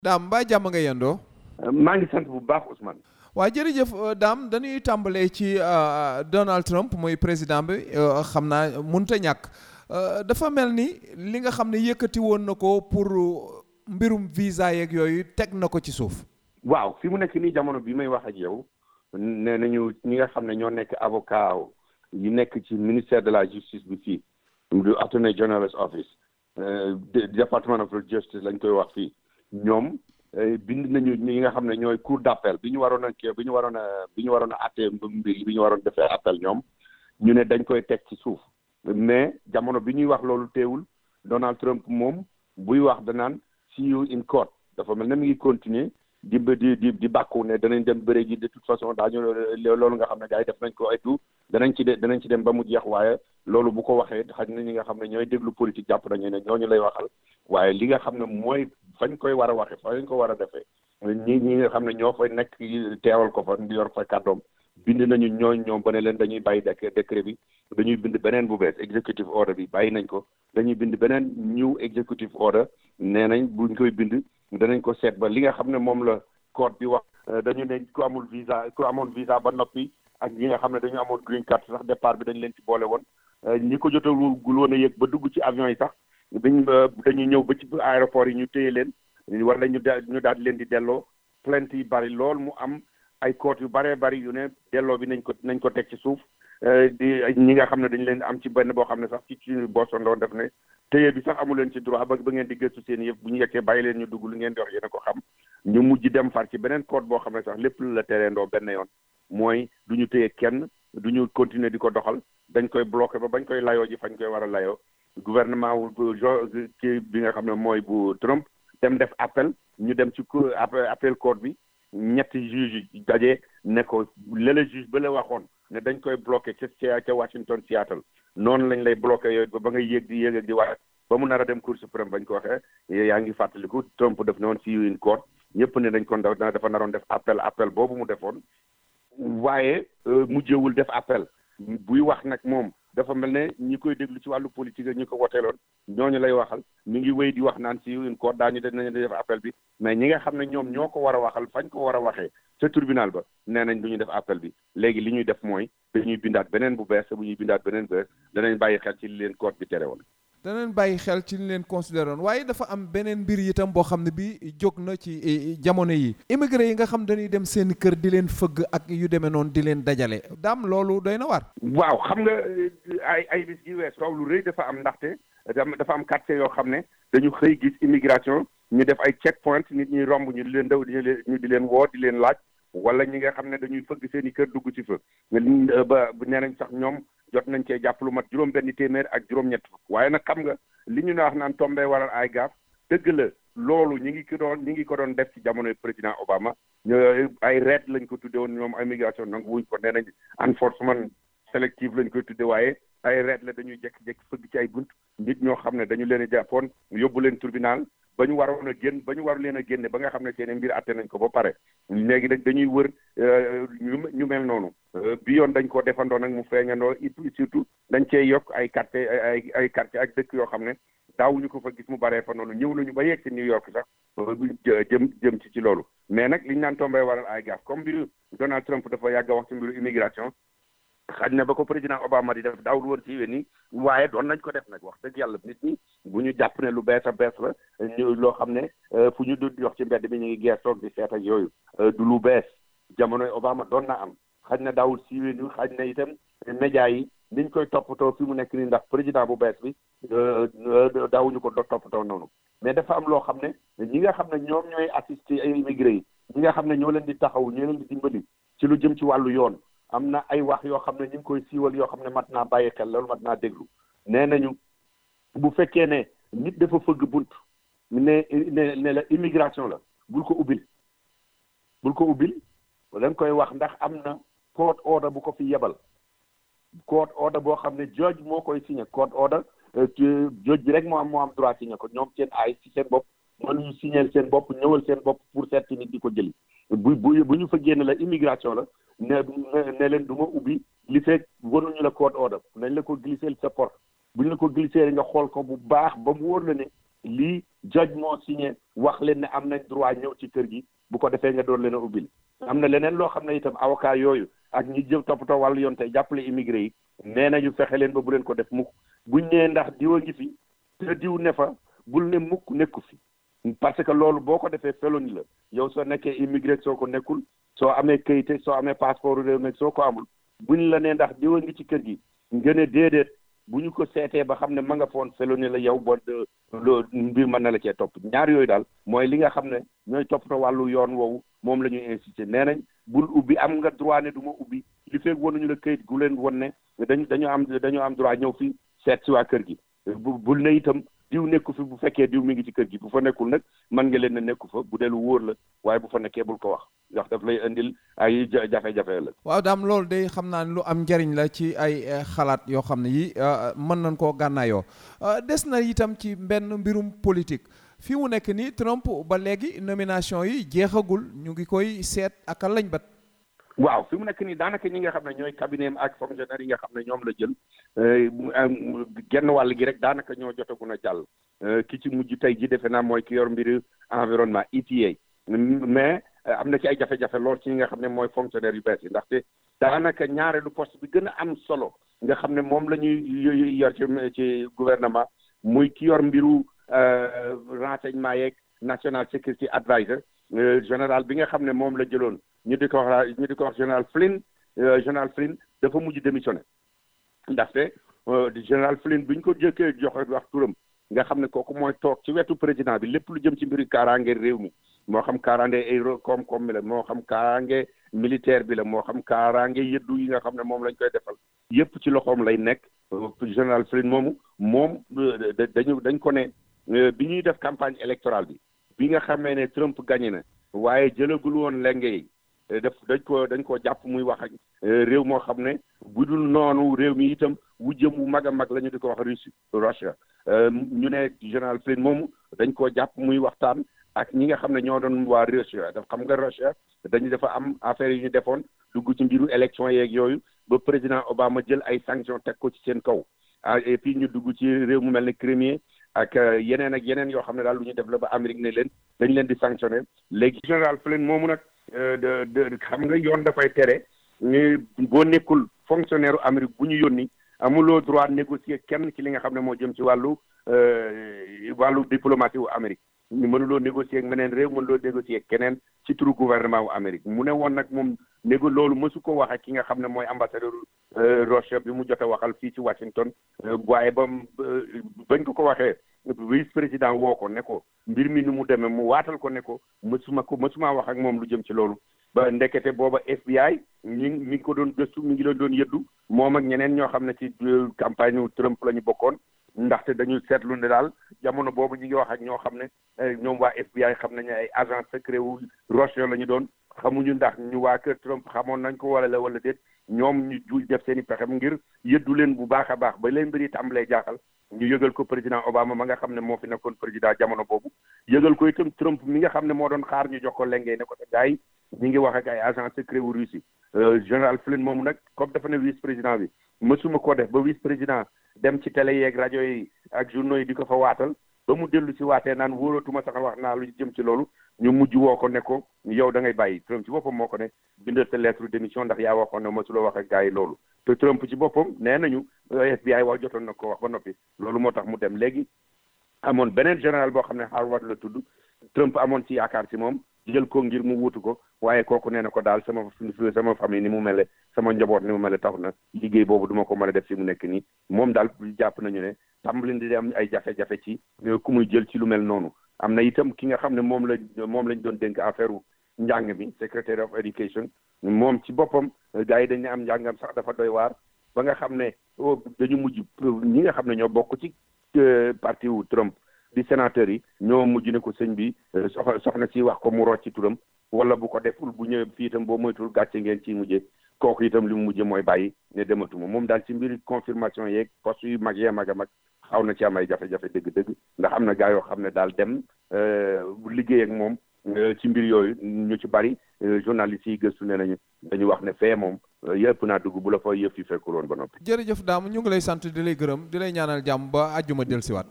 daam mbaa jàmm nga yendoo maa ngi sant bu baax Ousmane. waa jërëjëf daam dañuy tàmbalee ci Donald Trump mooy président bi xam naa munta ñàkk dafa mel ni li nga xam ne yëkkati woon na ko pour mbirum visa yeeg yooyu teg na ko ci suuf. waaw fi mu nekk nii jamono bi may wax ak yow nee nañu ñi nga xam ne ñoo nekk avocat yu nekk ci ministère de la justice bi fii du attorney general's office department of justice lañ koy wax fii ñoom bind nañu ñi nga xam ne ñooy cour d'appel bi ñu waroon a kii bi ñu waroon a bi ñu waroon a àttee mbir yi bi ñu waroon defee appel ñoom ñu ne dañ koy teg ci suuf mais jamono bi ñuy wax loolu teewul Donald Trump moom buy wax danaan see you in court dafa mel ne mi ngi continuer di di di di bàkku ne danañ dem bëre ji de toute façon daañu loolu nga xam ne gars yi def nañ ko ay tout danañ ci de danañ ci dem ba mu jeex waaye loolu bu ko waxee xaj na ñi nga xam ne ñooy déglu politique jàpp nañu ne ñooñu lay waxal waaye li nga xam ne mooy fañ koy war a waxe fañ ko war a defee ñi ñi nga xam ne ñoo fay nekk teewal ko fa di yor fa kàddoom bind nañu ñooñ ñoom ba ne leen dañuy bàyyi décret bi dañuy bind beneen bu bees executive order bi bàyyi nañ ko dañuy bind beneen new executive order nee nañ buñ koy bind danañ ko seet ba li nga xam ne moom la code bi wax dañu ne ku amul visa ku amoon visa ba noppi ak ñi nga xam ne dañu amoon green card sax départ bi dañ leen ci boole woon ñi ko jotagul woon a yëg ba dugg ci avion yi sax dañ dañuy ñëw ba ci aéroport yi ñu téye leen wala ñu ñu daal di leen di delloo plainte yi bari lool mu am ay code yu baree bari yu ne delloo bi nañ ko nañ ko teg ci suuf di ñi nga xam ne dañ leen am ci benn boo xam ne sax ci ci Boston doon def ne téye bi sax amu leen ci droit ba ba ngeen di gëstu seen yëf bu ñu yekkee bàyyi leen ñu dugg lu ngeen di wax yéen a ko xam ñu mujj dem far ci beneen code boo xam ne sax lépp lu la tereendoo benn yoon mooy du ñu téye kenn du ñu continuer di ko doxal dañ koy bloqué ba bañ koy layoo ji fañ koy war a layoo gouvernement wu kii bi nga xam ne mooy bu Trump dem def appel ñu dem ci appel code bi ñetti juge yi daje ne ko lële juge ba la waxoon ne dañ koy bloqué ca ca Washington Seattle noonu lañ lay bloqué yooyu ba ba ngay yéeg di yéeg ak di wax ba mu nar a dem Cour suprême bañ ko waxee yaa ngi fàttaliku Trump def na woon see you in court ñëpp ne dañ ko dafa naroon def appel appel boobu mu defoon waaye mujjewul def appel buy wax nag moom dafa mel ne ñi koy déglu ci wàllu politique ñi ko woteeloon ñooñu lay waxal mi ngi wéy di wax naan si une cour daañu dinañu def appel bi mais ñi nga xam ne ñoom ñoo ko war a waxal fañ ko war a waxee ca tribunal ba nee nañ du ñu def appel bi léegi li ñuy def mooy dañuy bindaat beneen bu bees bu ñuy bindaat beneen bu bees danañ bàyyi xel ci li leen court bi tere woon. danañ bàyyi xel ci li leen considéré woon waaye dafa am beneen mbir itam boo xam ne bi jóg na ci jamono yi immigré yi nga xam dañuy dem seen kër di leen fëgg ak yu demee noonu di leen dajale daam loolu doy na waar waaw xam nga ay ay bis gi wees soow lu rëy dafa am ndaxte dafa am quartier yoo xam ne dañu xëy gis immigration ñu def ay check point nit ñi romb ñu di leen daw ñu di leen woo di leen laaj wala ñi nga xam ne dañuy fëgg seen i kër dugg ci fa ba nee nañ sax ñoom jot nañ cee jàpp lu mat juróom benn téeméer ak juróom-ñett fukk waaye nag xam nga li ñu ne wax naan tombé waral ay gaaf dëgg la loolu ñi ngi ko doon ñi ngi ko doon def ci jamonoy président Obama ay reet lañ ko tudde woon ñoom immigration nag wuñ ko nee nañ enforcement sélective lañ koy tudde waaye ay reet la dañuy jekk-jekk fëgg ci ay bunt nit ñoo xam ne dañu leen a jàppoon yóbbu leen tribunal ba ñu waroon a génn ba ñu war leen a génne ba nga xam ne seen mbir atte nañ ko ba pare léegi nag dañuy wër ñu mel noonu bi yoon dañ ko defandoo nag mu feeñandoo it surtout dañ cee yokk ay quartier ay ay quartier ak dëkk yoo xam ne daawuñu ko fa gis mu baree fa noonu ñëw nañu ba yegg ci New York sax jëm jëm ci ci loolu mais nag liñ naan tombé waral ay gaaf comme mbiru Donald Trump dafa yàgg a wax ci mbiru immigration xaj na ba ko président Obama di def daawul woon ci wé ni waaye doon nañ ko def nag wax dëgg yàlla nit ñi bu ñu jàpp ne lu bees a bees la ñu loo xam ne fu ñu du yox ci mbedd mi ñu ngi geestoog di seet ak yooyu du lu bees jamonoy Obama doon na am xaj na daawul siiwee ni xaj na itam média yi niñ koy toppatoo fi mu nekk nii ndax président bu bees bi daawuñu ko do toppatoo noonu mais dafa am loo xam ne ñi nga xam ne ñoom ñooy assister ay immigré yi ñi nga xam ne ñoo leen di taxaw ñoo leen di dimbali ci lu jëm ci wàllu yoon am na ay wax yoo xam ne ñu ngi koy siiwal yoo xam ne mat naa bàyyi xel loolu mat naa déglu nee nañu bu fekkee ne nit dafa fëgg bunt ne ne ne la immigration la bul ko ubbil bul ko ubbil da nga koy wax ndax am na court order bu ko fi yebal court order boo xam ne judge moo koy signé court order judge bi rek moo am moo am droit signé ko ñoom seen ay ci seen bopp mënuñu signé seen bopp ñëwal seen bopp pour seet nit di ko jëli bu bu bu ñu fa génn la immigration la ne ne leen du ma ubbi li fekk waruñu la court order nañ la ko glisser sa porte bu ñu la ko glisser nga xool ko bu baax ba mu wóor la ne lii judge moo signé wax leen ne am nañ droit ñëw ci kër gi bu ko defee nga doon leen a ubbil am na leneen loo xam ne itam avocat yooyu ak ñi jëm toppatoo wàllu yoon tey jàppale immigré yi nee nañu fexe leen ba bu leen ko def mukk buñ nee ndax diw a ngi fi te diw ne fa bul ne mukk nekku fi parce que loolu boo ko defee feloni la yow soo nekkee immigré soo ko nekkul soo amee kayite soo amee passeport réew mi soo ko amul buñ la nee ndax diw a ngi ci kër gi nga ne déedéet bu ñu ko seetee ba xam ne ma nga foon feloni la yow ba loo mbir mën na la cee topp ñaar yooyu daal mooy li nga xam ne ñooy toppatoo wàllu yoon woowu moom la ñuy insisté nee nañ bul ubbi am nga droit ne du ma ubbi li fekk wanuñu la këyit gu leen won ne dañu dañoo am dañoo am droit ñëw fi seet si waa kër gi bu bul ne itam diw nekku fi bu fekkee diw mi ngi ci kër gi bu fa nekkul nag mën nga leen ne nekku fa bu dee lu wóor la waaye bu fa nekkee bul ko wax ndax daf lay indil ay jafe-jafe la. waaw daam loolu day xam naa ne lu am njariñ la ci ay xalaat yoo xam ne yi mën nañ koo gànnaayoo des na itam ci benn mbirum politique fi mu nekk nii Trump ba léegi nomination yi jeexagul ñu ngi koy seet ak lañ bat. waaw fi mu nekk nii daanaka ñi nga xam ne ñooy cabinet ak fonctionnaire yi nga xam ne ñoom la jël genn wàll gi rek daanaka ñoo jotagun a jàll ki ci mujj tey ji defe naa mooy ki yor mbiri environnement EPA mais am na ci ay jafe-jafe lool ci ñi nga xam ne mooy fonctionnaire yu bees yi ndaxte daanaka ñaareelu poste bi gën a am solo nga xam ne moom la ñuy yor ci ci gouvernement muy ki yor mbiru renseignement yeeg national security adviser général bi nga xam ne moom la jëloon ñu di ko wax ñu di ko wax général Flynn général Flynn dafa mujj démissionné ndaxte général Flynn bi ñu ko jëkkee joxe wax turam nga xam ne kooku mooy toog ci wetu président bi lépp lu jëm ci mbiri kaaraange réew mi moo xam kaaraange ay koom-koom bi la moo xam kaaraange militaire bi la moo xam kaaraange yëddu yi nga xam ne moom lañ koy defal yépp ci loxoom lay nekk général Flynn moomu moom dañu dañ ko ne bi ñuy def campagne électorale bi bi nga xamee ne Trump gagné na waaye jëlagul woon lenge yi def dañ ko dañ ko jàpp muy wax ak réew moo xam ne bu dul noonu réew mi itam wu jëm wu mag a mag la ñu di ko wax Russie Russia ñu ne général Flynn moomu dañ koo jàpp muy waxtaan ak ñi nga xam ne ñoo doon waa Russia daf xam nga Russia dañu dafa am affaire yu ñu defoon dugg ci mbiru élection yeeg yooyu ba président Obama jël ay sanctions teg ko ci seen kaw et puis ñu dugg ci réew mu mel ne Crimée ak yeneen ak yeneen yoo xam ne daal lu ñu def la ba Amérique ne leen dañ leen di sanctionné léegi général Flynn moomu nag de de xam nga yoon dafay tere ni boo nekkul fonctionnaire Amérique bu ñu yónni amuloo droit négocier kenn ci li nga xam ne moo jëm ci wàllu wàllu diplomatie wu Amérique ñu mënuloo négocier ak meneen réew mënuloo négocier ak keneen ci turu gouvernement wu Amérique mu ne woon nag moom négo loolu mësu ko wax ak ki nga xam ne mooy ambassadeur Russia bi mu jot a waxal fii ci Washington waaye ba bañ ko ko waxee vice président woo ko ne ko mbir mi ni mu demee mu waatal ko ne ko mësuma ko mësuma wax ak moom lu jëm ci loolu ba ndekete booba FBI ñi mi ngi ko doon gëstu mi ngi leen doon yëddu moom ak ñeneen ñoo xam ne ci campagne Trump la ñu bokkoon ndaxte dañu seetlu ne daal jamono boobu ñu ngi wax ak ñoo xam ne ñoom waa FBI xam nañu ay agent secret wu Russia la ñu doon xamuñu ndax ñu waa kër Trump xamoon nañ ko wala la wala déet ñoom ñu ju def seen i pexem ngir yëddu leen bu baax a baax ba leen mbiri tàmbalee jaaxal ñu yëgal ko président Obama ma nga xam ne moo fi nekkoon président jamono boobu yëgal ko itam Trump mi nga xam ne moo doon xaar ñu jox ko lengee ne ko te gars yi ñi ngi wax ak ay agent secret wu Russie général Flynn moomu nag comme dafa ne vice président bi mësuma koo def ba vice président dem ci télé yeeg rajo yi ak journaux yi di ko fa waatal ba mu dellu si waatee naan wóoratuma sax wax naa lu jëm ci loolu ñu mujj woo ko ne ko yow da ngay bàyyi Trump ci boppam moo ko ne bindal sa lettre démission ndax yaa waxoon ne mësuloo wax ak gars yi loolu te Trump ci boppam nee nañu FBI wax jotoon na ko wax ba noppi loolu moo tax mu dem léegi amoon beneen général boo xam ne Harvard la tudd Trump amoon ci yaakaar ci moom jël ko ngir mu wuutu ko waaye kooku nee na ko daal sama sama famille ni mu mele sama njaboot ni mu mele tax na liggéey boobu duma ko mën a def fi mu nekk nii moom daal jàpp nañu ne tàmbali di am ay jafe-jafe ci ku muy jël ci lu mel noonu am na itam ki nga xam ne moom la moom lañ doon dénk affaire njàng mi secretary of education moom ci boppam gars yi dañ ne am njàngam sax dafa doy waar ba nga xam ne dañu mujj ñi nga xam ne ñoo bokk ci parti wu Trump di sénateur yi ñoo mujj ne ko sëñ bi sox soxna si wax ko mu rocc ci turam wala bu ko deful bu ñëwee fii itam boo moytul gàcce ngeen ciy mujjee kooku itam li mu mujjee mooy bàyyi ne dematuma moom daal ci mbiri confirmation yeeg poste yu mag yee mag a mag xaw na ci am ay jafe-jafe dëgg-dëgg ndax am na gaa yoo xam ne daal dem liggéey ak moom ci mbir yooyu ñu ci bari journalistes yi gëstu ne nañu dañu wax ne fee moom yëpp naa dugg bu la fa yëf yi fekkul woon ba noppi. jërëjëf daam ñu ngi lay sant di lay gërëm di lay ñaanal jàmm ba àjjuma dellusiwaat.